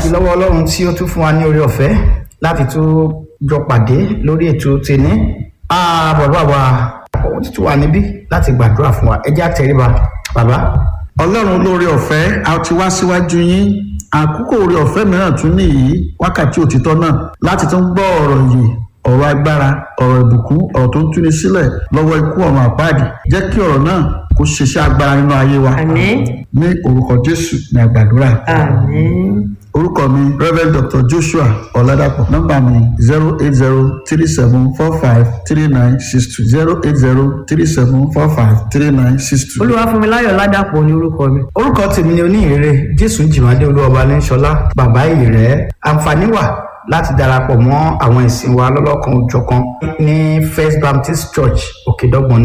dúpẹ́ lọ́wọ́ ọlọ́run tí ó tún fún wa ní oore ọ̀fẹ́ láti tún jọ pàdé lórí ètò tèní Ah, bàbá wa òun ti tún wà níbí láti gbàdúrà fún wa ẹ jẹ́ àtẹríba bàbá ọlọ́run olóore ọ̀fẹ́ a ti wá síwájú yín àkókò oore ọ̀fẹ́ mìíràn tún nìyí wákàtí òtítọ́ náà láti tún gbọ́ ọ̀rọ̀ yìí ọ̀rọ̀ agbára ọ̀rọ̀ ìbùkún ọ̀rọ̀ tó ń túni sílẹ̀ lọ́wọ́ ikú ọ̀run àpáàdì jẹ́ kí ọ̀rọ̀ náà kó ṣiṣẹ́ agbára nínú ayé wa Àmín. ní orúkọ jésù ní àgbàdúrà Àmín. orúkọ mi rev dr joshua ọ̀làdàpọ̀ nọ́mbà mi zero eight zero three seven four five three nine six two zero eight zero three seven four five three nine six two. Olúwafúnmiláyọ̀ Ládàpọ̀ ní orúkọ mi. orúkọ tèmi ni oníhìnrere jésù jìmádé olúwọba ní sọlá bàbá ìrẹ àǹfààní wà láti darapọ̀ mọ́ àwọn ìsìn wa lọ́lọ́kan òjọ̀kan ní first baptist church òkèdọ́gbọ̀n